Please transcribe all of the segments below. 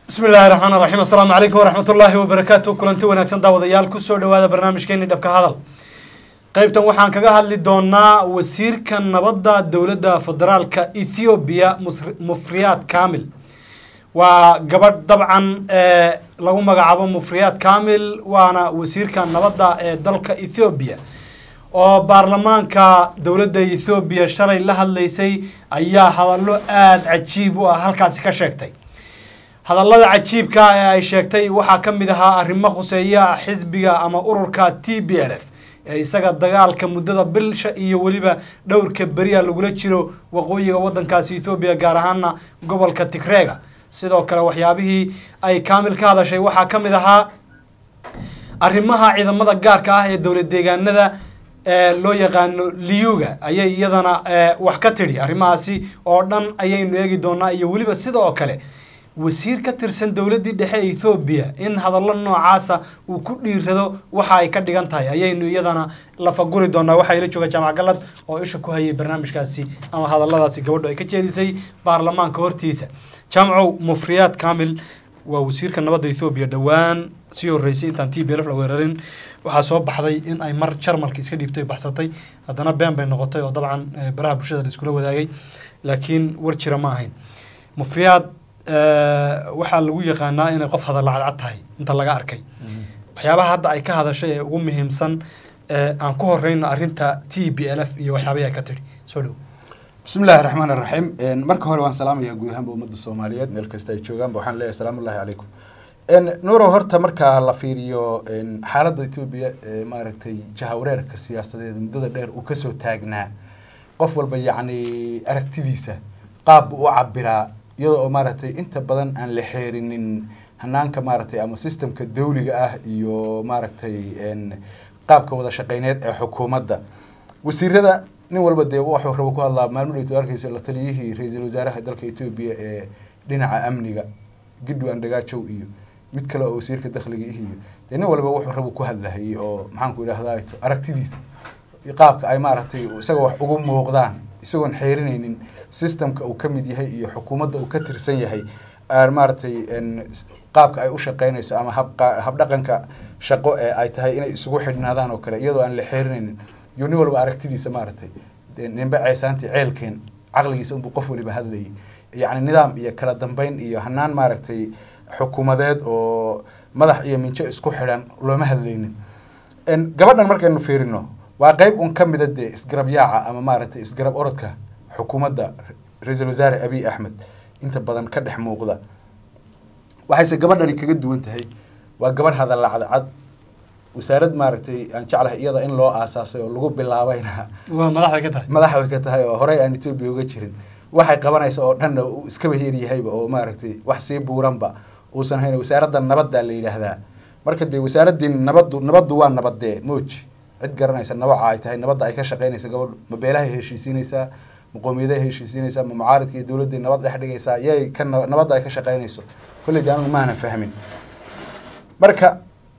bismi illaahi raxmaan raxiim assalaamu calaykum waraxmat ullaahi wabarakaatu kulanti wanaagsan daawadayaal kusoo dhawaada barnaamijkeeni dhabka hadal qeybtan waxaan kaga hadli doonaa wasiirka nabadda dowladda federaalka ethoobiya mufriyaad kamil waa gabadh dabcan ee lagu magacaabo mufriyaad kamil waana wasiirka nabadda ee dalka ethoobiya oo baarlamaanka dowladda ethoobiya shalay la hadlaysay ayaa hadallo aada cajiib u ah halkaasi ka sheegtay hadallada cajiibka ee ay sheegtay waxaa ka mid ahaa arrimo khuseeya xisbiga ama ururka t b l f ee isaga dagaalka muddada bilsha iyo weliba dhowrka beriya lagula jiro waqooyiga wadankaasi ethoobiya gaar ahaana gobolka tigreega sidoo kale waxyaabihii ay kaamil ka hadashay waxaa ka mid ahaa arrimaha ciidamada gaarka ah ee dowlad deegaanada ee loo yaqaano liyuga ayay iyadana wax ka tidhi arrimahaasi oo dhan ayaynu eegi doonaa iyo weliba sida oo kale wasiir ka tirsan dowladdii dhexe ee ethoobiya in hadallo noocaasa uu ku dhiirado waxa ay ka dhigan tahay ayaynu iyadana lafaguri doonaa waxaa ila jooga jaamac galad oo isha ku hayay barnaamijkaasi ama hadalladaasi gabadho ay ka jeedisay baarlamaanka hortiisa jaamacow mufriyaad kamil waa wasiirka nabadda ethoobiya dhowaan sii horreysay intaan t b lf la weerarin waxaa soo baxday in ay mar jarmalka iska dhiibtay baxsatay haddana been bay noqotay oo dabcan baraha bulshada la iskula wadaagay laakiin war jira ma ahayn mufriyaad waxaa lagu yaqaanaa inay qof hadalla cadcad tahay inta laga arkay waxyaabaha hadda ay ka hadashay ee ugu muhiimsan aan ku horeyno arrinta t b l f iyo waxyaabahi ay ka tidhi soo dhow bismi illaahi raxmaan iraxiim marka hore waan salaamayaa guud ahaanba ummadda soomaaliyeed meel kasta ay joogaanba waxaan leeyahay salaamu ullahi calaykum nuurow horta markaa la fiiriyo xaaladda etoobiya ee maaragtay jahawareerka siyaasadeed muddada dheer uu kasoo taagnaa qof walba yacni aragtidiisa qaab buu u cabiraa iyadoo oo maaragtay inta badan aan la xeerinin hanaanka maaragtay ama systemka dawliga ah iyo maaragtay qaabka wada shaqeyneed ee xukuumadda wasiirada nin walba dee waxuu rabo ku hadlaa maalmo dheyto arkeysa la taliyihii ra-iisul wasaaraha dalka etoobiya ee dhinaca amniga gidwa andhagaajow iyo mid kale oo wasiirka dakhliga ih iyo dee nin walba wuxuu rabo ku hadlahayay oo maxaanku idhahdaa aragtidiisa qaabka ay maaragtay isaga wax ugu muuqdaan isagoon xeerinaynin systemka uu ka mid yahay iyo xukuumadda uu ka tirsan yahay maaragtay qaabka ay u shaqeynayso ama habdhaqanka shaqo ee ay tahay inay isugu xidhnaadaan oo kale iyadoo aan la xeerinaynin iyo nin walba aragtidiisa maaragtay ninba ceesaantii ceelkeen caqligiisa unbuu qof waliba hadlayay yacni nidaam iyo kala dambeyn iyo hanaan maaragtay xukuumadeed oo madax iyo minjo isku xidhan looma hadlaynin gabadhan markaynu fiirino waa qeyb un ka mida dee isgarab yaaca ama maaragtay isgarab orodka xukuumadda ra-iisul wasaare abiy axmed inta badan ka dhex muuqda waxayse gabadhani kaga duwan tahay waa gabadh hadalla cadcad wasaarad maaragtay aan jeclahay iyada in loo aasaasay oo lagu bilaabayna waa madax bay ka tahay madax way ka tahay oo horey aan etoobiya uga jirin waxay qabanaysa oo dhanna uu iskaba yeryahayba oo maaragtay wax sii buuranba uusan hayn wasaaradda nabadda la yidhaahdaa marka dee wasaaraddii nabaddu nabaddu waa nabadee mooji cid garanaysa nabaca ay tahay nabadda ay ka shaqeynaysa gabadhu ma beelahay heshiisiinaysaa ma qoomiyadahay heshiisiinaysaa ma mucaaridka iyo dowladday nabad dhex dhigaysaa yay ka nabadda ay ka shaqeynayso kolley de anigu maanan fahmin marka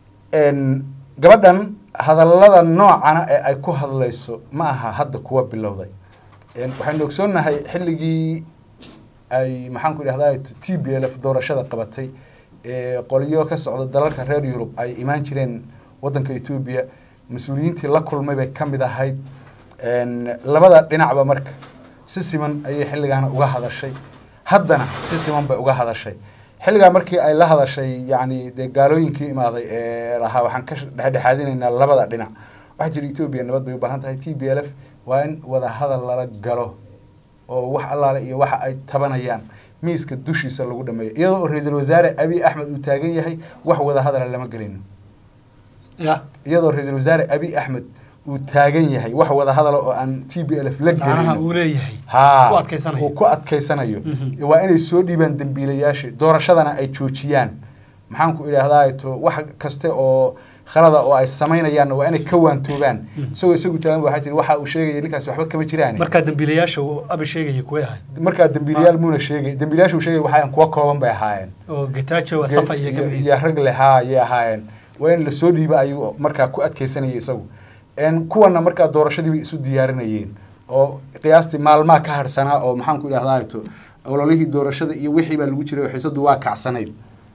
gabadhan hadallada noocana ee ay ku hadlayso ma aha hadda kuwa bilowday waxaynu ogsoonnahay xilligii ay maxaanku idhahdaa t b l f doorashada qabatay ee qolyo ka socda dalalka reer yurub ay imaan jireen waddanka etoobiya mas-uuliyiintii la kulmay bay ka mid ahayd labada dhinacba marka si siman ayay xilligaana uga hadashay haddana si siman bay uga hadashay xilligaa markii ay la hadashay yacni dee gaalooyinkii imaaday ee lahaa waxaan ka dhexdhexaadinaynaa labada dhinac waxay tiri etoobiya nabad bay u baahan tahay t b l f waa in wada hadal lala galo oo wax allaale iyo waxa ay tabanayaan miiska dushiisa lagu dhameeyo iyadoo oo ra-iisul wasaare abiy axmed uu taagan yahay wax wada hadala lama gelino ya iyadoo ra-iisul wasaare abiy axmed uu taagan yahay wax wada hadala oo aan t b l f la macnaha gelin uu leeyahay ha ku adkaysanayo. uu ku adkaysanayo Mhm. waa inay soo dhiibaan dembiilayaasha doorashadana ay joojiyaan maxaan ku idhaahdaa to wax kaste oo khalada oo ay samaynayaanna waa inay ka waantoogaan isagoo isagu taagan waxay tiri waxa uu sheegaya ninkaasi waxba kama jiraan markaa dambiilayaasha uu abi sheegaya kuway ahay markaa dembiilayaal muuna sheegay dembiilayaasha uu sheegay waxaan kuwa kooban bay ahaayeen oo getajo waa safa iyo iyo gabi iyo rag leh haa ayay ahaayeen waa in lasoo dhiiba ayuu markaa ku adkaysanaya isagu n kuwana markaa doorashadii bay isu diyaarinayeen oo qiyaastii maalmaha ka harsanaa oo maxaan ku idhahdaa to ololihii doorashada iyo wixii baa lagu jiray oo xiisadu waa kacsanayd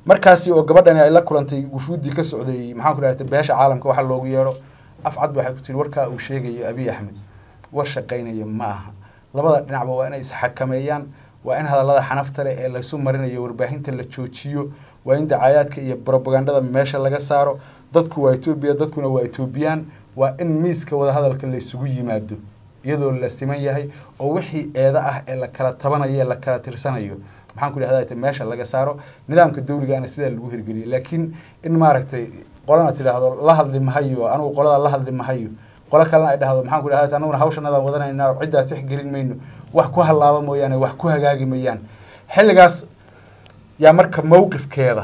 markaasi oo gabadhani ay la kulantay wufuuddii ka socday maxaan ku dhahda beesha caalamka waxa loogu yeedho afcad waxay ku tiri warkaa uu sheegayo abiy axmed war shaqaynaya ma aha labada dhinacba waa inay isxakameeyaan waa in hadallada xanafta leh ee laysu marinayo warbaahinta la joojiyo waa in dacaayaadka iyo brobagandada meesha laga saaro dadku waa etoobiya dadkuna waa etoobiyaan waa in miiska wadahadalka laysugu yimaado iyadoo la siman yahay oo wixii eeda ah ee la kala tabanayo ee la kala tirsanayo maxaan ku dhahda meesha laga saaro nidaamka dawligaana sidaa lagu hirgeliyo laakiin in maaragtay qolana tidhaahdo la hadli mahayo anugu qolada la hadli mahayo qolo kalena ay dhahdo maxaan ku dhahda anuguna hawshanadaan wadanayna ciddaa tixgelin mayno wax ku hallaaba mooyaane wax ku hagaagi mayaan xilligaas yaa marka mawqifkeeda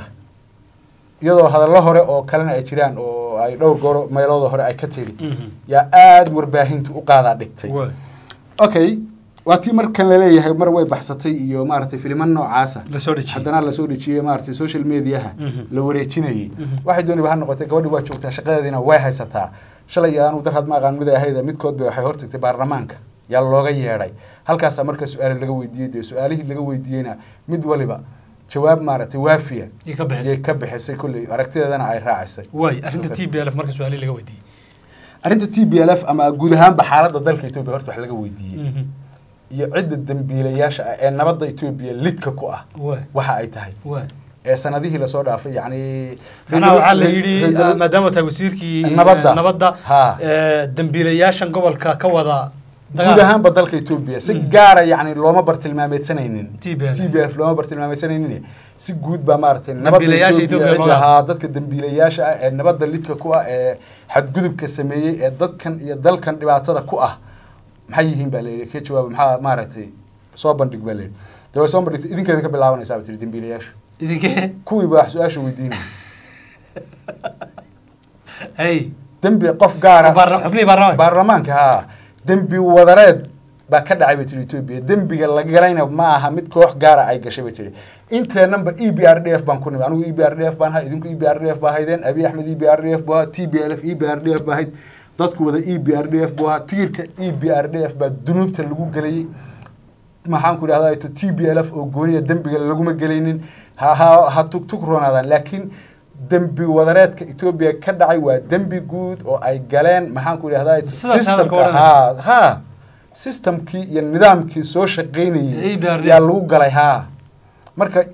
iyadoo hadallo hore oo kalena ay jiraan oo ay dhowr gooro meelooda hore ay ka tiri yaa aada warbaahintu u qaadaa dhigtay okay waa tii markan laleeyahay mar way baxsatay iyo maaragtay filiman noocaasa lasoo dhejiyey haddana lasoo dhejiyey maaragtay social mediaha la wareejinayay waxay dooniba ha noqotay gabadhi waa joogtaa shaqadeediina way haysataa shalay anu dar had ma aqaan mid ay ahayd midkoodba waxay hortagtay baarlamaanka yaa looga yeedhay halkaasaa marka su-aal laga weydiiyey dee su-aalihii laga weydiiyeyna mid waliba jawaab maaragtay waafiya Yay ka bixisay. yay ka bixisay kulley aragtideedana ay raacisay waay arrinta t b l f marka su-aalihi laga weydiiyey arrinta t b l f ama guud ahaanba xaaladda dalka etoobiya horta wax laga weydiiyey iyo cidda dambiilayaasha ah ee nabadda etoobiya lidka ku ah waay waxa ay tahay waay ee sanadihii lasoo dhaafay yacni macnaha waxaa la yidhi Ra'iisul- maadaama tahay wasiirkii Nabadda. eh, nabadda Ha. eh, dambiilayaashan gobolka ka wada guud ahaanba dalka etoobiya si gaara yacni looma bartilmaameedsanaynin TPLF. t b f looma bartilmaameedsanaynin si guud baa maaragtay nabadda Dambiilayaasha etoobiya Ethiopia cidda looga- ahaa dadka dambiilayaasha ah ee nabadda lidka ku ah ee xadgudubka sameeyey ee dadkan iyo dalkan dhibaatada ku ah maxay yihiin baa layidhi ka jawaaba maxaa maaragtay soo bandhig baa layidhi dee way soo bandhigtay idinkeeda ka bilaabanaysaa ba tiri dambiilayaashu idinkee kuwii baa wax su-aasha weydiinaysa hey dembi qof gaara Baarla- xubnihii baarlamaanka baarlamaanka haa dembi wadareed baa ka dhacay bay tiri etoobiya dembiga la galayna ma aha mid koox gaara ay gashay bay tiri inteenanba e b r d f baan ku nimi anigu e b r d f baan ahay idinku e b r d f baa haydeen abiy axmed e b r d f buu ahaa t b l f e b r d f baa hayd dadku wada e b r d f buu ahaa tigirka e b r d f baa dunuubta lagu gelayay maxaan ku idhahdaa to t b l f oo gooniya dembiga laguma gelaynin ha ha ha tugtug roonaadaan laakiin dembi wadareedka etoobiya ka dhacay waa dembi guud oo ay galeen maxaan ku idhahdaa Sidaas hadalka systemka ha ha systemkii iyo nidaamkii soo shaqaynayay ABRD. yaa lagu galay ha marka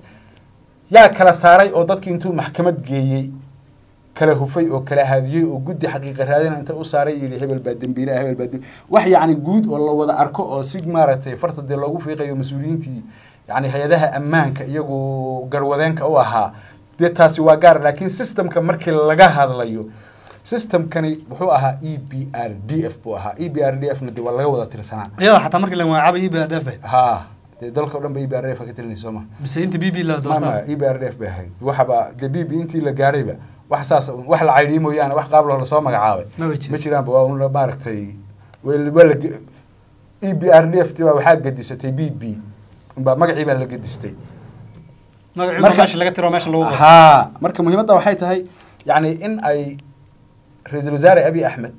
yaa kala saaray oo dadkii intuu maxkamad geeyey kala hufay oo kala haadiyey oo guddi xaqiiqa raadina inta u saaray yidhi hebel baa dembiilaha hebel baa dembi wax yacni guud oo la wada arko oo si maaragtay farta dee loogu fiiqayo mas-uuliyiintii yacni hay-adaha ammaanka iyagu garwadeenka u ahaa dee taasi waa gaar laakiin systemka markii laga hadlayo systemkani wuxuu ahaa e b r d f buu ahaa e b r d f na dee waa laga wada tirsanaa iyada xataa markii la magacaabay e b r d f bay ha dee dalka o dhan ba e b r d f ka tirinaysa sooma mise inta b b la mama doortaa e b r d f bay ahayd waxaba dee b b intii la gaadhayba wax saas un- wax la caydhiyey mooyaane wax qaab loo lasoo magacaabay Maba jiro. ma jiraanba waa un la- maaragtay way- waa la ge- e b r d f ti baa waxaa gedisatay b b unbaa magacii baa la gedistay magaciiba Marka- meesha laga tiro meesha lagu qoro haa marka muhiimadda waxay tahay yacni in ay ra-iisul wasaare abiy axmed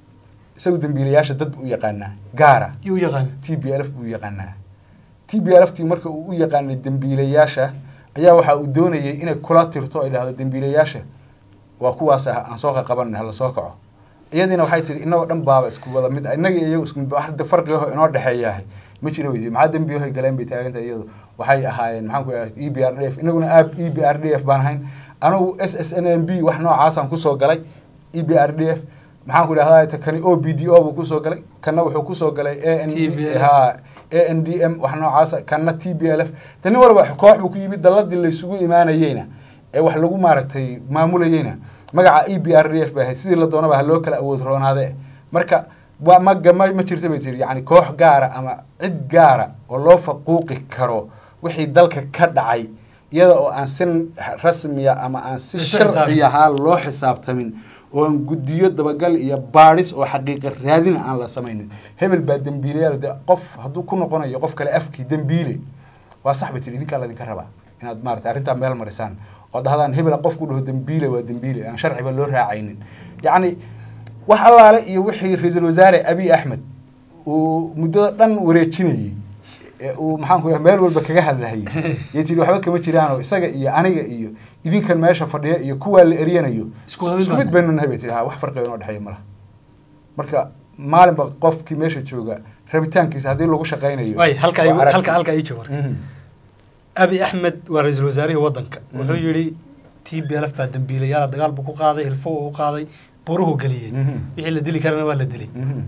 isagu dembiilayaasha dad u yaqaanaa gaara yuu yaqaana t b l f buu yaqaanaa t b l f tii marka uu u yaqaanay dembiilayaasha ayaa waxa uu doonayay inay kula tirto ay dhahdo dembiilayaasha waa kuwaas ah aan soo qaqaban hala soo kaco iyadiina waxay tihi inagoo dhan baaba isku wada mid ah, innaga iyo iyagu isku mid wax de farqigaho inoo dhexeeyahay ma jira weydi maxaa dembiyahoy galeen bay taagantahay iyadu waxay ahaayeen maxaan ku idhaha e b r d f inaguna aab e b r d f baan ahayn anigu s s n m b wax noocaasaan kusoo galay e b r d f maxaan ku idhahdaa ta kani o b d o buu kusoo galay kana wuxuu kusoo galay a n d TBL. ha a n d m wax noocaasa kana t b l f ta nin walba koox buu ku yimid dalladii laysugu imaanayeyna ee wax lagu maaragtay maamulayeyna magaca e b r d f bay ahayd sidii la doonaba ha loo kala awood roonaade marka waa ma ma ma jirta bay tiri yacni koox gaara ama cid gaara oo loo faquuqi karo wixii dalka ka dhacay iyada oo aan si rasmiya ama aan si Isu sharci xisaabin. ahaa loo xisaabtamin oo aan guddiyo dabagal iyo baadhis oo xaqiiqa raadina aan la samaynin hebel baa dembiilayaal de qof hadduu ku noqonayo qof kale afkii dembiile waa sax bay tiri idinkaa ladinka rabaa inaad maarata arrintaa meel marisaan oo dhahdaan hebel qof ku dhaho dembiile waa dembiile aan sharciba loo raacaynin yacni wax allaale iyo wixii ra-iisul wasaare abiy axmed uu muddada dhan wareejinayey ee uu maxaan ku meel walba kaga hadlahayay yay tihi waxba kama jiraanoo isaga iyo aniga iyo idinkan meesha fadhiya iyo kuwaa la eryanayo Isku mid isku mid baan baynu nahay bay tihi ha wax farqiga inoo dhexeeya malaha marka maalinba qofkii meesha jooga rabitaankiisa haddii lagu shaqaynayo waay halka waa aragti. halka halka ii joog marka Mhm. abi axmed waa ra-iisul wasaarihii wadanka wuxuu yidhi t b lf baa dambiilayaala dagaal buu ku qaaday hilfo uu qaaday buruhu geliyey Mhm. wixii la dili karana waa la dilay Mhm.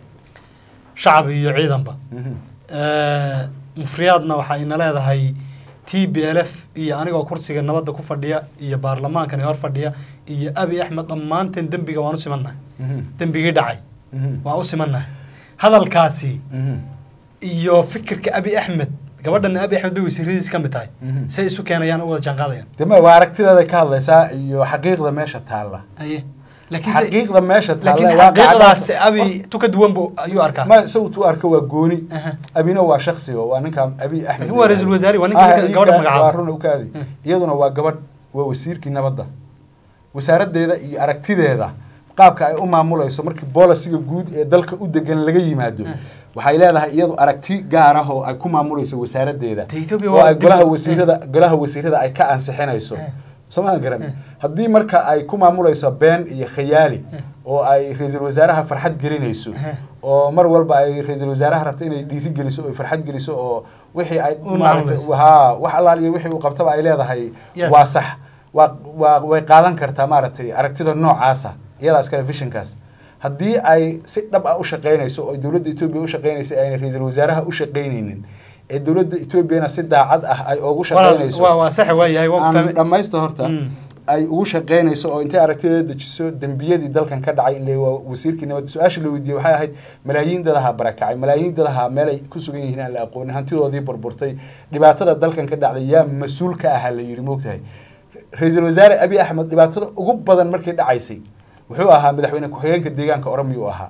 shacab iyo ciidanba Mhm. Eh, mufriyaadna waxa ina leedahay t b l f iyo anigoo kursiga nabadda ku fadhiya iyo baarlamaankani hor fadhiya iyo abi axmed dhammaanteen dembiga waan u simannahay Mhm. dembigii dhacay Mhm. waan u simannahay hadalkaasi Mhm. iyo fikirka abi axmed gabadhana abi axmed bay wasiiradiis ka mid tahay Mhm. say isu keenayaan u wada jaanqaadayaan dema waa aragtideeda ka hadlaysaa iyo xaqiiqda meesha taalla aye laakiin se- xaqiiqda meesha taalla laakiin waa xaqiiqdaasi qacda- abi tu ka duwan bu ayuu arkaa ma isagu tuu arko waa gooni Aha. abina waa shaksiga waa ninka abi axmed Laakiin waa ra'iisul wasaare, waa ninka Ah, ninka gabadha ii magacaabay. waa run u kaadi Eh. iyaduna waa gabadh waa wasiirkii nabadda wasaaraddeeda iyo aragtideeda qaabka ay u maamulayso markii boolisiga guud ee dalka u degan laga yimaado waxay leedahay iyadu aragti gaar ah oo ay ku maamulayso wasaaraddeeda Ta Ethiopia oo waa ay dib- golaha wasiirada golaha wasiirada ay ka ansixinayso Eh. somaa garan haddii marka ay ku maamulayso been iyo khayaali oo ay ra-iisul wasaaraha farxad gelinayso oo mar walba ay ra-iisul wasaaraha rabto inay dhiiri geliso oo ay farxad geliso oo wixii ay U maaragtay maamulayso. haa wax allaal iyo wixii uu qabtaba ay leedahay Yes. waa sax waa waa way qaadan kartaa maaragtay aragtida noocaasa iyadaas kale visionkaas haddii ay si dhab ah u shaqaynayso oo dowladda etoobiya u shaqaynayso ayna ra-iisul wasaaraha u shaqaynaynin ee dowladda etoobiyana si daacad ah ay ugu shaqaynayso waa waa sax waa yahay waa ku aan fahmay dhammaysta horta Mm. ay ugu shaqaynayso oo intay aragtideeda dejiso dembiyadii dalkan ka dhacay in la waa wasiirkii nabad su-aasha la weydiiyey waxay ahayd malaayiin dadaha barakacay malaayiin dadaha meelay ku sugan yihiin aan la aqoonin hantidoodii burburtay dhibaatada dalkan ka dhacday yaa mas-uul ka ahaa la yidhi moogtahay ra-iisul wasaare abi axmed dhibaatada ugu badan markay dhacaysay wuxuu ahaa madaxweyne ku-xigeenka deegaanka oromiyuu ahaa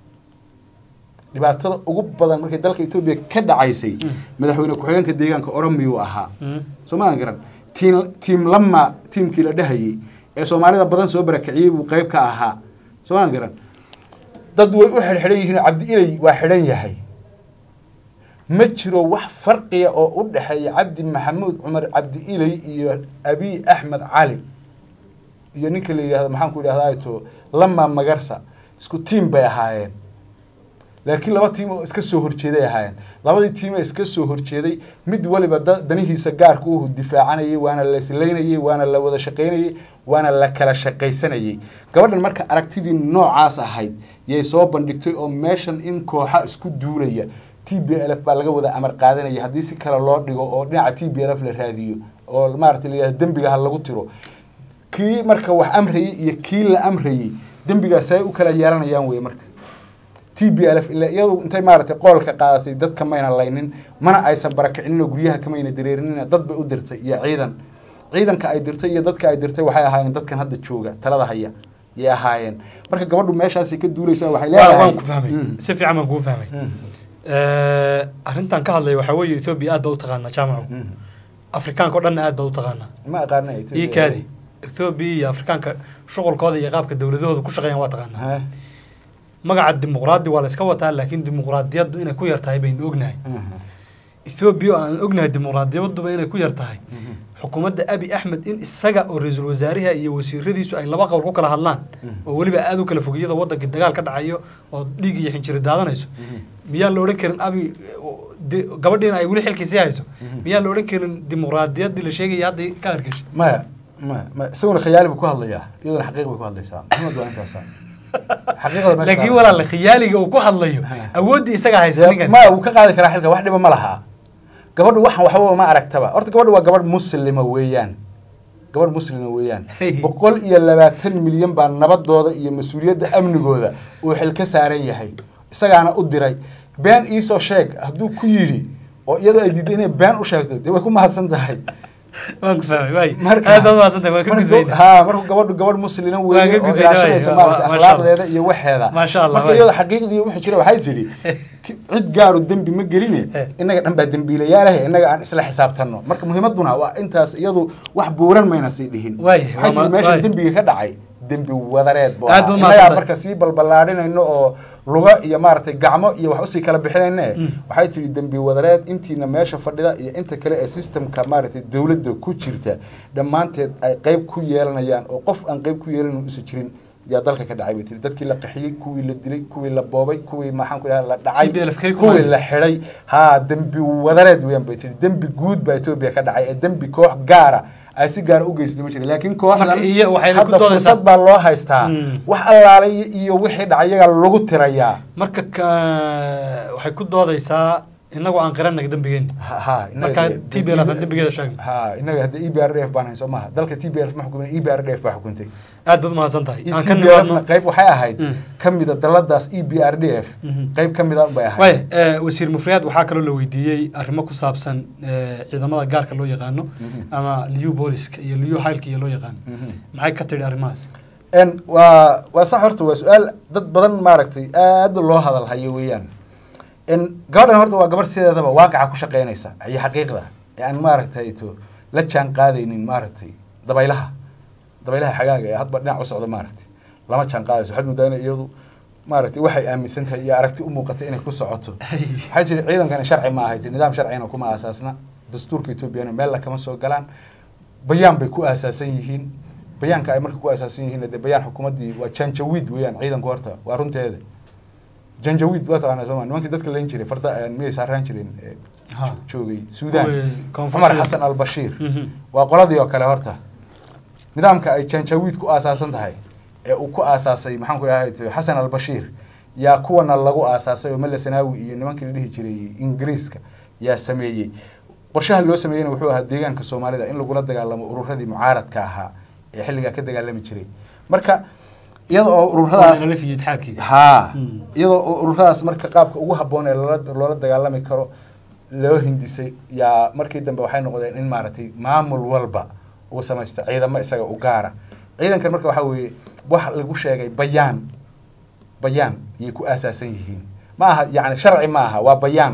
dhibaatada ugu badan markay dalka etoobiya ka dhacaysay madaxweyne ku-xigeenka deegaanka oromiyuu ahaa Mm. soomaalan garan tiim tiim lama tiimkii la dhahayay ee soomaalida badan soo barakiciyey buu qayb ka ahaa soomaalan garan dad way u xidhxidhan yihiin oo cabdi ilay waa xidhan yahay ma jiro wax farqiya oo u dhexeeya cabdi maxamuud cumar cabdi ilay iyo abiy axmed cali iyo ninka la yidhahdo maxaan ku idhahdaa to lama magarsa isku tiim bay ahaayeen laakiin laba tiim oo iska soo horjeeday ahaayeen labadii tiim ee iska soo horjeeday mid waliba da- danihiisa gaarka uhu difaacanayay waana la islaynayay waana la wada shaqaynayay waana la kala shaqaysanayay gabadhan marka aragtidii noocaas ahayd yay soo bandhigtay oo meeshan in kooxa isku duulaya t b l f baa laga wada amar qaadanaya haddii si kale loo dhigo oo dhinaca t b l f la raadiyo oo maaragtay la yidhahdo dembiga ha lagu tiro kii marka wax amrayay iyo kii la amrayay dembigaas ay u kala yeelanayaan wey marka t b l f ila iyadu intay maaragtay qoolka qaadatay dadka mayna laynin mana aysan barakicinin oo guryaha kamayna dareerinina dad bay u dirtay iyo ciidan ciidanka ay dirtay iyo dadka ay dirtay waxay ahaayeen dadkan hadda jooga talada haya yay ahaayeen marka gabadhu meeshaasay ka duulaysaa waxay Waa- leedahay waan ku fahmay Mm. si fiican baan kuu fahmay Mm. Eh, arrintan ka hadlaya waxaa weeye ethoobia aad baa u taqaanaa jaamacu Mm. afrikaanka o dhanna aad baa u taqaanaa ma aqaana ii kaadi ethoobia iyo afrikaanka shuqulkooda iyo qaabka dowladahooda ku shaqeeyaan waa taqaanaa Ha. magaca dimuqraadi waa la iska wataa laakiin dimuqraadiyaddu inay ku yar tahay baynu ognahay Mhm. ethoobia oo aan ognahay dimuqraadiyaduba inay ku yar tahay Mhm. xukuumadda abi axmed in isaga oo ra-iisul wasaariha iyo wasiiradiisu ay laba qowl ku kala hadlaan Mhm. oo weliba aada u kala fog iyadoo wadankii dagaal ka dhacayo oo dhiig iyo xinjiri daadanayso Mhm. miyaan la odhan karin abi di- gabadhiina ay weli xilkiisii hayso Mhm. miyaan la odhan karin dimuqraadiyaddii la sheegaya hadda ka argashay maya maya maya isaguna khayaali buu ku hadlayaa iyaduna xaqiiq bay ku hadlaysaa maxamed waa intaasa xaqiiqda meesha laakiin taala. walaala khiyaaliga uu ku hadlayo Ha. awooddii isagaa haysta Dee, ninkan maya wuu ka qaadi karaa xilka wax dhiba ma laha gabadhu waxan waxba ma aragtaba horta gabadhu waa gabadh muslima weeyaan gabadh muslima weeyaan Hey. boqol iyo labaatan milyan baa nabadooda iyo mas-uuliyadda amnigooda uu xil ka saaran yahay isagaana u diray been iisoo sheeg hadduu ku yidhi oo iyadoo ay diiday inay been u sheegto dee way ku mahadsan tahay waan ku fahmay waay marka aad baad mahadsantahay waan ka marka- gudbayna haa marka gabadhu gabadh muslina Waa weeye ka oo gudbayna, ilaashanaysa waay. maarata Ma- masha Allah. akhlaaqdeeda iyo waxeeda Masha Allah, marka waay. iyadoo xaqiiqdii wixii jira waxay tidhi ki- cid gaaru dembi ma geline Eh. innaga dhan baa dembiilayaalahe innaga aan isla xisaabtanno marka muhiimaduna waa intaas iyadu wax buuran mayna sii dhihin Waay, waxay waa tidhi ma- meeshan waay. dembiga ka dhacay dembi wadareed buu Aad ahaa. buu Innagaa mahadsantahay. marka sii balballaadhinayno oo luga iyo maaragtay gacmo iyo wax usii kala bixinayne waxay tihi dembi wadareed intiina meesha fadhida iyo inta kale ee systemka maaragtay dowladda ku jirta dhammaanteed ay qeyb ku yeelanayaan oo qof aan qeyb ku yeelanin usan jirin yaa dalka ka dhacay bay tiri dadkii la qaxiyey kuwii la dilay kuwii la boobay kuwii maxaan ku dhaha la dhacay TPLF kay ku kuwii waayeen. la xidhay haa dembi wadareed weeyaan bay tiri dembi guud baa etoobiya ka dhacay ee dembi koox gaara ay si gaara u geysatay ma jira laakiin kooxdan Marka iyo waxayna ku hadda doodaysaa- fursad baa loo haystaa Mm. wax allaale iyo- iyo wixii dhacay iyagaa lagu tirayaa marka ka- waxay ku doodaysaa inagoo aan qirannaga dembigeeni Ha- ha, inaga Marka dee- TPLF dee- aan dembigeeda sheegno. ha inaga hadda e b r d f baan hayn soo maaha dalka t b l f ma xukumin e b r d f baa xukuntay aad baad umahadsan tahay aan ka t b l fna nimaadno qayb waxay ahayd Mm. ka mida daladaas e b r d f Mhm. qayb ka mida bay ahayd waaya eh, wasiir mufriyaad waxaa kaloo la weydiiyey arrimo ku saabsan eh, ciidamada gaarka loo yaqaano Mhm. ama liu booliska iyo liu haylka iyo loo yaqaano Mhm. maxay ka tidhi arrimahaas n waa waa sax horta waa su-aal dad badan maaragtay aad loo hadal hayo weeyaan n gabadhan horta waa gabar sideedaba waaqaca ku shaqeynaysa iyo xaqiiqda ee aan maaragtay to la jaan qaadaynin maaragtay dabaylaha dabaylaha xagaaga ee hadba dhinac u socda maaragtay lama jaan qaadayso waxaad moodaa inay iyadu maaragtay waxay aaminsan tahay iyo aragti u muuqatay inay ku socoto waxay tiri ciidankani sharci ma ahayd nidaam sharcina kuma aasaasna dastuurka etoobiyana meel kama soo galaan bayaan bay ku aasaasan yihiin bayaanka ay marka ku aasaasan yihiin dee bayaan xukuumaddii waa janjawiid weeyaan ciidanku horta waa runteeda janjawiid waa taqaanaa sooma nimankii dadka layn jiray farda miyay saaraan jireen ee Ha. jo- joogay suudaan Kuwii koonfur cumar Suudaan. xasan al bashiir Mhm. waa qoladii oo kale horta nidaamka ay janjawiid ku aasaasan tahay ee uu ku aasaasay maxaan ku dhahay xasan al bashiir yaa kuwana lagu aasaasay oo mele sanaawi iyo nimankii la dhihi jiray ingiriiska yaa sameeyey qorshaha loo sameeyeyna wuxuu ahaa deegaanka soomaalida in lagula dagaalamo ururadii mucaaradka ahaa ee xilligaa ka dagaalami jiray marka iyada oo ururadaas nalif iyo itixaadkii haa Mm. iyadoo oo ururadaas marka qaabka ugu habboon ee loola loola dagaalami karo loo hindisay yaa markii dambe waxay noqdeen in maaragtay maamul walba uu samaysta ciidamo isaga u gaara ciidankan marka waxaa weeye wax lagu sheegay bayaan bayaan ayay ku aasaasan yihiin ma aha yacni sharci ma aha waa bayaan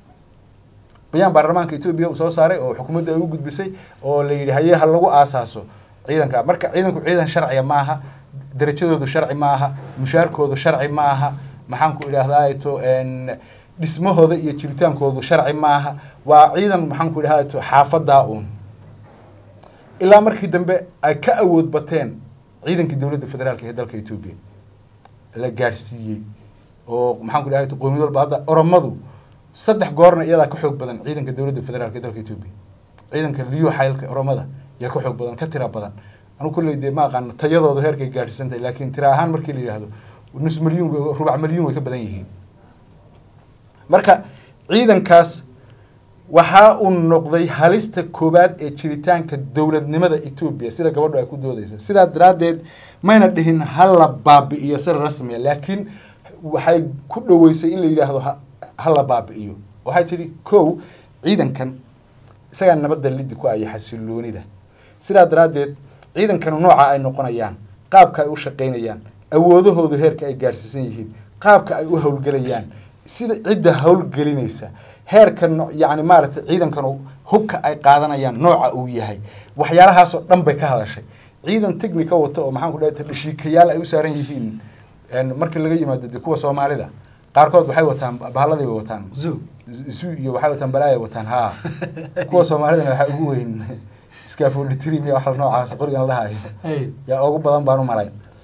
bayaan baarlamaanka etoobiya uu soo saaray oo xukuumadda ay u gudbisay oo la yidhi haye ha lagu aasaaso ciidanka marka ciidanku ciidan sharciya ma aha darajadoodu sharci ma aha mushaarkoodu sharci ma aha maxaan ku idhaahdaa to n dhismahooda iyo jiritaankoodu sharci ma aha waa ciidan maxaan ku idhahdaa to xaafadaa uun ilaa markii dambe ay ka awood bateen ciidankii dowladda federaalka ee dalka etoobiya la gaadhsiiyey oo maxaan ku idhahdaa to qowmiyad walba hadda oromadu saddex goorna iyadaa ka xoog badan ciidanka dowladda federaalka ee dalka etoobiya ciidanka liyo xaylka oromada yaa ka xoog badan ka tira badan anu kulley dee ma aqaano tayadooda heerkay gaadhsiisan tahay laakiin tira ahaan markii la yidhaahdo nus milyuun way- rubac milyuun way ka badan yihiin marka ciidankaas waxaa uu noqday halista koowaad ee jiritaanka dowladnimada etoobiya sida gabadhu ay ku doodeysa sidaa daraaddeed mayna dhihin hala baabi'iyo si rasmiya laakiin waxay ku dhoweysay in la yidhaahdo ha- hala baabi'iyo waxay tidhi kow ciidankan isagaa nabadda lidi ku aya xasiloonida sidaa daraaddeed ciidankanu nooca ay noqonayaan qaabka ay u shaqaynayaan awoodahoodu heerka ay gaadhsiisan yihiin qaabka ay u howlgelayaan sida cidda howlgelinaysa heerka no- yacni maaragtay ciidankanu hubka ay qaadanayaan nooca uu yahay waxyaalahaasoo dhan bay ka hadashay ciidan technica wata oo maxaan ku dhahay dhashiikayaal ay u saaran yihiin een, marka laga yimaado dee kuwa soomaalida qaarkood waxay wataan bahalladay bay wataan zoo isu iyo waxay wataan balaaya wataan haa kuwa soomaalidana waxaa ugu weyn scaffolditrim iyo wax noocaas qorigan la dhahayo hey yaa ugu badan baan u malay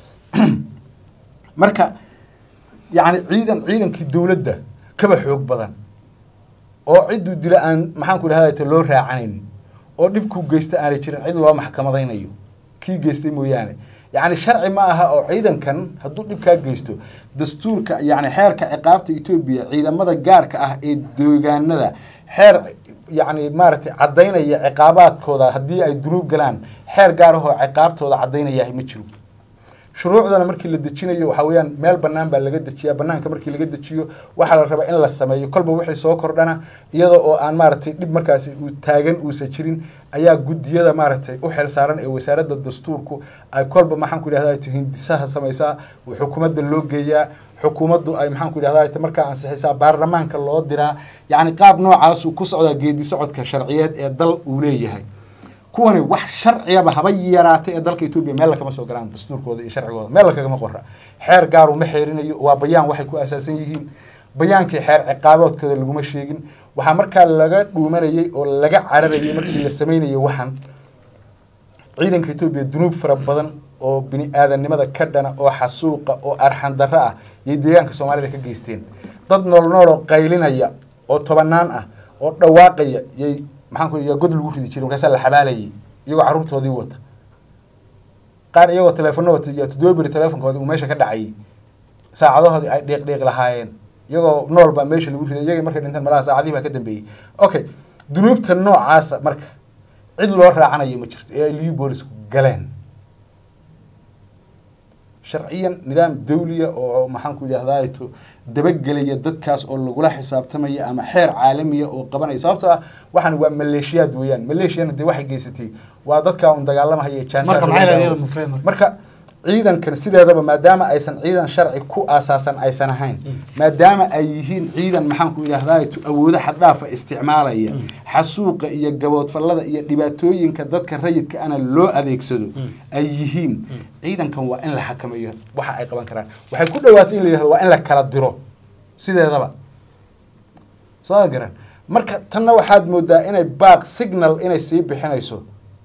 marka yacni ciidan ciidankii dowladda kaba xoog badan oo cidduu dila aan maxaan ku idhahda loo raacanaynin oo dhibkuu geysta aanay jirin cid loo maxkamadaynayo kii geystay mooyaane yacni sharci ma aha oo ciidankan hadduu dhibkaa geysto dastuurka yacni xeerka ciqaabta etoobiya ciidamada gaarka ah ee deegaanada xeer yacni maaragtay caddaynaya ciqaabaadkooda haddii ay dunuub galaan xeer gaar ahoo ciqaabtooda caddaynaya ma jiro shuruucdana markii la dejinayo waxaa weeyaan meel bannaan baa laga dejiyaa bannaanka markii laga dejiyo waxaa la rabaa in la sameeyo kolba wixii soo kordhana iyada oo aan maaragtay dhib markaasi uu taagan uusan jirin ayaa guddiyada maaragtay u xil saaran ee wasaaradda dastuurku ay kolba maxaan ku idhahdaa hindisaha samaysaa xukuumadda loo geeyaa xukuumaddu ay maxaan ku idhahdaa markaa ansixisaa baarlamaanka loo diraa yacni qaab noocaasuu ku socdaa geedi socodka sharciyeed ee dal uu leeyahay kuwani wax sharciyaba haba yaraatay ee dalka etoobiya meel lakama soo galaan dastuurkooda iyo sharcigooda meel lakagama qora xeer gaar uma xeerinayo waa bayaan waxay ku asaasan yihiin bayaankii xeer ciqaaboodkooda laguma sheegin waxaa markaa laga dhuumanayay oo laga cararayay markii la sameynayay waxan ciidanka etoobiya dunuub fara badan oo bini aadamnimada ka dhana oo xasuuqa oo arxan darro ah yay deegaanka soomaalida ka geysteen dad nool nool oo qaylinaya oo tobanaan ah oo dhawaaqaya yay maxaan ku yaa god lagu ridi jiray markaasaa la xabaalayay iyagoo carruurtoodii wata qaar iyagoo teleefano wata iyo toddoba beri teleefonkoodii uu meesha ka dhacayay saacadahoodii ay dhiiq dhiiq lahaayeen iyagoo nool baa meesha lagu riday iyagii markay dhinteen malaha saacadihii baa ka dambeeyey okay dunuubta noocaasa marka cid loo raacanayo ma jirto ee ay liyu boolisku galeen sharciyan nidaam dawliya oo maxaan ku yidhahdaato dabagelaya dadkaas oo lagula xisaabtamaya ama xeer caalamiya oo qabanaya sababtoo ah waxaan waa maleeshiyaad weeyaan maleeshiyana dee waxay geysatay waa dadkaa un dagaalamahaya marka maxay leedahay iyada mufree marka marka ciidankan sideedaba maadaama aysan ciidan sharci ku aasaasan aysan ahayn maadaama ay yihiin ciidan maxaan ku yidhahdaato awoodo xaddhaafa isticmaalaya xasuuqa iyo gaboodfallada iyo dhibaatooyinka dadka rayidka ana loo adeegsado ay yihiin ciidankan waa in la xakameeyo waxa ay qaban karaan waxay ku dhawaatay in la yidhahdo waa in la kala diro sideedaba soo garan marka tanna waxaad moodaa inay baaq signal inay sii bixinayso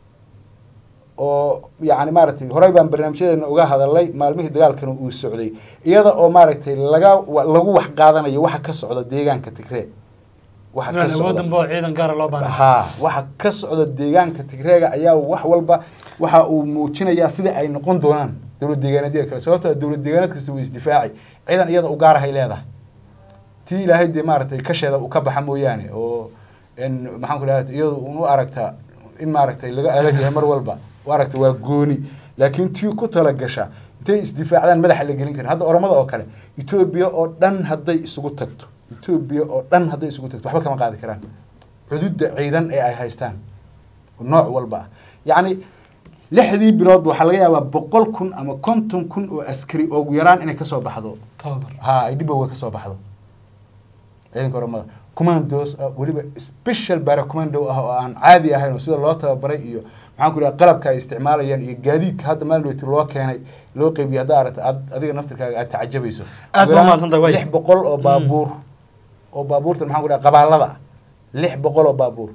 oo yacni maaragtay horey baan barnaamijyadeena uga hadalay maalmihii dagaalkana uu socday iyada oo maaragtay laga lagu wax qaadanayo waxa ka socda deegaanka tigree waxa ka inaan awood socda dambe oo ciidan gaara loo baahnaa haa waxa ka socda deegaanka tigreega ayaa wax walba waxa uu muujinayaa sida ay noqon doonaan dowlad deegaaneedyada kale sababtoo ah dowlad deegaaneed kasta way isdifaaci ciidan iyada u gaarahay leedahay tii ilaahay dee maaragtay kasheeda uu ka baxa mooyaane oo n maxaan ku dhahay iyadu un u aragta in maaragtay laga adag yahay mar walba u aragta waa gooni laakiin tii ku tala gasha intay isdifaacdaan madaxa la gelin karin hadda oromada oo kale etoobiya oo dhan hadday isugu tagto etoobiya oo dhan hadday isugu tagto waxba kama qaadi karaan xuduudda ciidan ee ay haystaan oo nooc walba ah yacni lixdii biloodba waxaa laga yaabaa boqol kun ama konton kun oo askari oo ugu yaraan inay kasoo baxdo tababar ha ay dhibowga kasoo baxdo ciidanka oromada commandos ah weliba special bara commando ah oo aan caadi ahayn oo sida loo tababaray iyo maxaan ku idhaha qalabka ay isticmaalayaan iyo gaadiidka hadda maalweyti loo keenay loo qeybiyay haddaa aragta aad adiga naftirkaaga aad tacajabayso Aad baa mahadsantahay, waay. lix boqol oo baabuur oo baabuurtan maxaan ku dhaha qabaalada ah lix boqol oo baabuur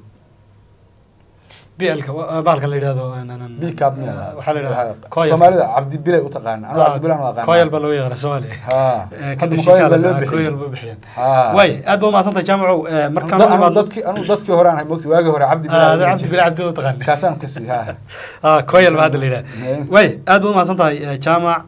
blka bahalkan la yidhahdo bicap waxaa la yidhahdaa koyal soomaalida cabdibile u taqaana anu cabdibilan u aqaana koyal baa looga yaqaana soomaaliya ha Eh, hadda kadib ma koyal baa shikaalaas, loo ah, bixiyey koyal baa bixiyeen ha waay aad baa umahadsantahay jaamacow eh, markaan u anu imaadno dadkii anu dadkii hore aan ahay mogti waagii hore cabdi Ah, bilal cabdi bila cabdi u taqaan kaasaan kasii ha ah koyal baa hadda la yidhaha Eh. waay aad baad umahadsan tahay eh, jaamac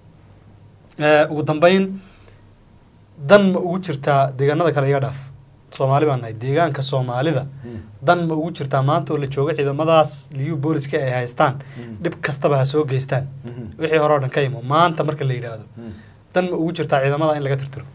Eh, ugu dambeyn dan ma ugu jirtaa deegaanada kale iga dhaaf soomaali baan nahay deegaanka soomaalida dan ma ugu jirtaa maanta oo la joogo ciidamadaas liyu booliska ay haystaan Mm. dhib kastaba ha soo geystaan Mhm. wixii hore oo dhan ka imo maanta marka la yidhaahdo dan ma ugu jirtaa ciidamada in laga tirtiro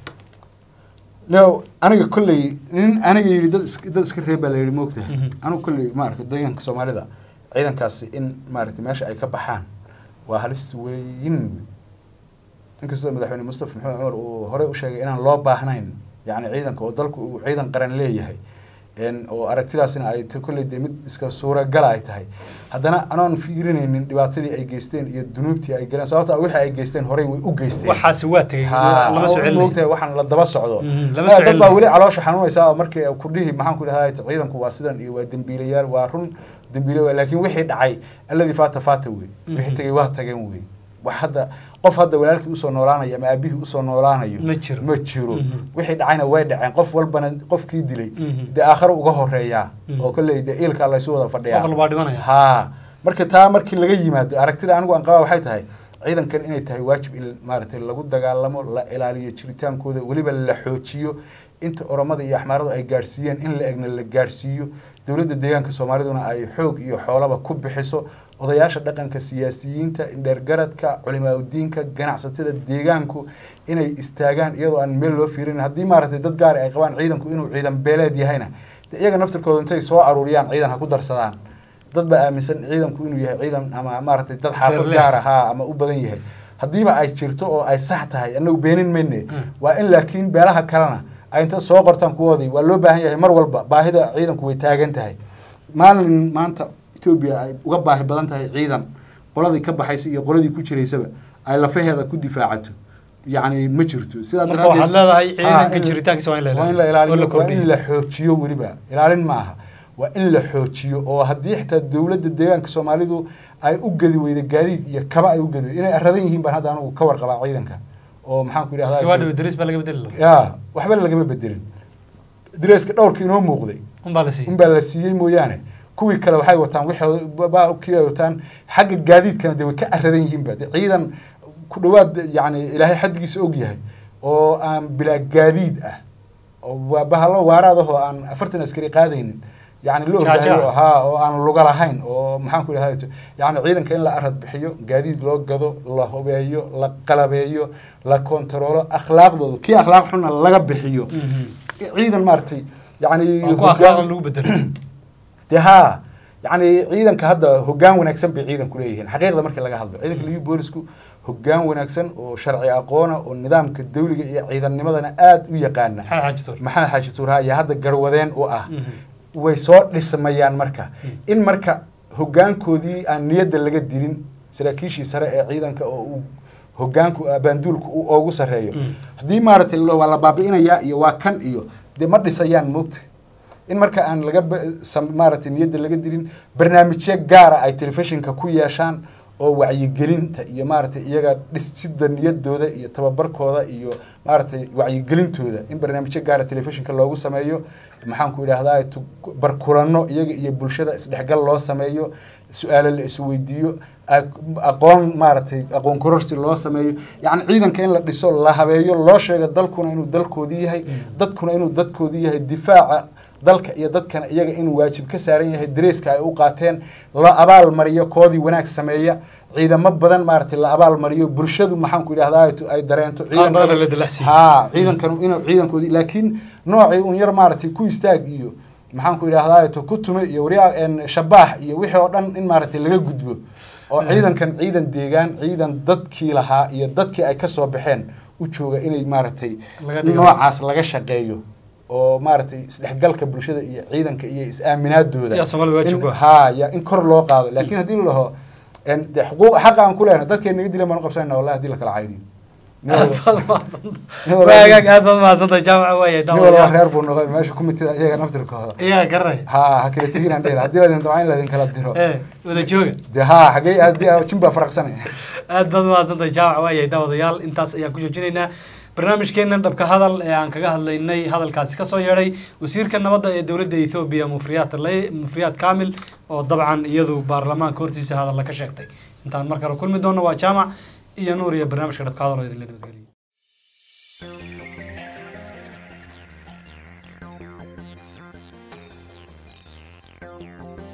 no aniga kolley nin aniga yidhi dad iska dad iska reeb baa la yidhi moogtahay Mhm. anigu kolley maaragta deegaanka soomaalida ciidankaasi in maaragtay meesha ay ka baxaan waa halis weyn wey inkastoo madaxweyne mustafa maxamed cumar uu horey u sheegay inaan loo baahnayn yacni ciidanka oo dalku uu ciidan qaran leeyahay n oo aragtidaasina ay t kolley dee mid iska suuragala ay tahay haddana anoon fiirinaynin dhibaatadii ay geysteen iyo dunuubtii ay galeen sababta wixii ay geysteen horey way u geysteen waxaasi waa tegey Ha, lama soo oo celinay moogtahay waxaan la daba socdo Mhm, lama Ah, soo dad baa celinayo. weli caloosha xanuunaysaa oo markii ku dhihi maxaan ku dhahay ciidanku waa sidan iyo waa dembiilayaal waa run dembiile waa laakiin wixii dhacay alladii faata faata wey wixii Mhm. tegey waa tageen wey wax hadda qof hadda walaalkii usoo noolaanayo ama aabihii usoo noolaanayo Ma jiro. ma jiro Mhm. wixii dhacayna way dhaceen qof walbana qofkii dilay Mhm. dee aakhare uga horeeyaa Mhm. oo kolley dee iilkaa laysu wada fadhiyaa qof walbaa dhimanaya ha marka taa markii laga yimaado aragtida anigu aan qabaa waxay tahay ciidankan inay tahay waajib in maaragtay lagu dagaalamo la ilaaliyo jiritaankooda weliba la xoojiyo inta oromada iyo axmaaradu ay gaadhsiiyeen in la egna la gaadhsiiyo dowladda deegaanka soomaaliduna ay xoog iyo xoolaba ku bixiso odayaasha dhaqanka siyaasiyiinta indheergaradka culimaadudiinka ganacsatada deegaanku inay istaagaan iyadoo aan meel loo fiirin haddii maaragtay dad gaari ay qabaan ciidanku inuu ciidan beeleed yahayna de iyaga naftirkooda intay soo aruuriyaan ciidan ha ku darsadaan dad baa aaminsan ciidanku inuu yahay ciidan ama maaragtay dad xaafad Reer gaar ah haa ama u badan yahay haddiiba ay jirto oo ay sax tahay anagu beenin mayne waa in laakiin beelaha kalena ay inta soo qortaan kuwoodii waa loo baahan yahay mar walba baahida ciidanku way taagan tahay maalin maanta etoobiya ay uga baahi badan tahay ciidan qoladii ka baxaysa iyo qoladii ku jiraysaba ay lafaheeda ku difaacato yacni ma jirto sidaa marka waxaad leedahay Ha, ciidanka in- jiritaankiisa waa in la waa in la ilaaliyo oo la ilaaliyo waa in kordhiyo la xoojiyo weliba ilaalin maaha waa in la xoojiyo oo haddii xitaa dowladda deegaanka soomaalidu ay u gedi weyda gaadiid iyo kaba ay u gedi weyda inay aradan yihiin baan hadda anigu ka warqabaa ciidanka oo maxaan ku gawaadhi idhahdaa daris baa laga bedeli lahaa ya waxba lagama bedelin dareeska dhowrka inoo muuqday unbaa la siiyey unbaa la siiyey mooyaane kuwii kale waxay wataan wixii kii ay wataan xagga gaadiidkana de way ka aradan yihiinba de ciidan ku dhawaad yani ilaahay xaddigiisa og yahay oo aan bilaa gaadiid ah oo waa bahalo waaraadahoo aan afartan askari qaadaynin yani la Jaajac. ogyahay ha oo aan luga lahayn oo maxaan ku idhahda yani ciidanka in la arad bixiyo gaadiid loo gado la hubeeyo la qalabeeyo la kontaroolo akhlaaqdooda kii akhlaaq xunna laga bixiyo ciidan maaragtay yani waa ku akhlaaqda lagu bedelo de ha yani ciidanka hadda hogaan wanaagsan bay ciidanku leeyihiin xaqiiqda markii laga hadlo ciidanka liyu boolisku hogaan wanaagsan oo sharci aqoona oo nidaamka dawliga iyo ciidannimadana aada u yaqaana maxaa xaajitoor maxamed xaaji tuuraha ayaa hadda garwadeen u ah way soo dhismayaan marka in marka hogaankoodii aan niyadda laga dilin saraakiishii sare ee ciidanka oo uu hogaanku abaanduulku uu ugu sarreeyo Mm. haddii maaragtay waa la baabi'inayaa iyo waa kan iyo dee ma dhisayaan moogta in marka aan laga ba- sam- maaragtay niyadda laga dilin barnaamijyo gaara ay telefishinka ku yeeshaan oo wacyigelinta iyo maaragtay iyaga dhisida niyadooda iyo tababarkooda iyo maaragtay wacyigelintooda in barnaamijyo gaara telefishinka loogu sameeyo maxaan ku idhahdaa tu- barkulano iyaga iyo bulshada isdhexgal loo sameeyo su-aalo la isweydiiyo aq- aqoon maaragtay aqoon kororsi loo sameeyo yacni ciidanka in la dhiso la habeeyo loo sheego dalkuna inuu dalkoodii yahay dadkuna inuu dadkoodii yahay difaaca dalka iyo dadkana iyaga inuu waajib ka saaran yahay dareeska ay u qaateen la abaal mariyo koodii wanaag sameeya ciidamo badan maaragtay la abaal mariyo bulshadu maxaan ku idhahdaa ay dareento Qaar badan la dilacsiiyo. ha ciidankan inuu ciidankoodii laakiin noocii un yar maaragtay ku istaag iyo maxaan ku idhahdaa to ku tume iyo waryaa een shabaax iyo wixii oo dhan in maaragtay laga gudbo oo ciidankan ciidan deegaan ciidan dadkii lahaa iyo dadkii ay kasoo baxeen u jooga inay maaragtay Laga dhigo. noocaas laga shaqeeyo oo maaragtay isdhexgalka bulshada iyo ciidanka iyo is-aaminaadooda Yaa Soomaalida waa in- jooga. ha ya in kor loo qaado laakiin haddii la dhaho een, dee xuquuq xaqa aan ku lehna dadkeen naga dilan baan u qabsanayna wallahi haddii la kala caydiyo nin aad walba- baad mahadsantahay nin walba- waagaag aad baad mahadsantahay jaamaca waaya nin walba daawayaal reer buu noqon meesha kumitida iyaga naftirkooda iyaga garanay ha ha kala teginaan dheer haddii ladin dabca in ladin kala diro ee wada jooga de ha xagee haddii jin baa faraqsanay aad baad mahadsantahay jaamaca waaya daawadayaal intaas ayaan ku joojinaynaa barnaamijkeenan dhabka hadal ee aan kaga hadlaynay hadalkaasi kasoo yeedhay wasiirka nabadda ee dowladda ethoobiya mufriyaat le- mufriyaat kamil oo dabcan iyadu baarlamaanka hortiisa hadalla ka sheegtay intaan mar kale kulmi doono waa jaamac iyo nuur iyo barnaamijka dhabka hadal oo idinla nabadgeliya Thank you.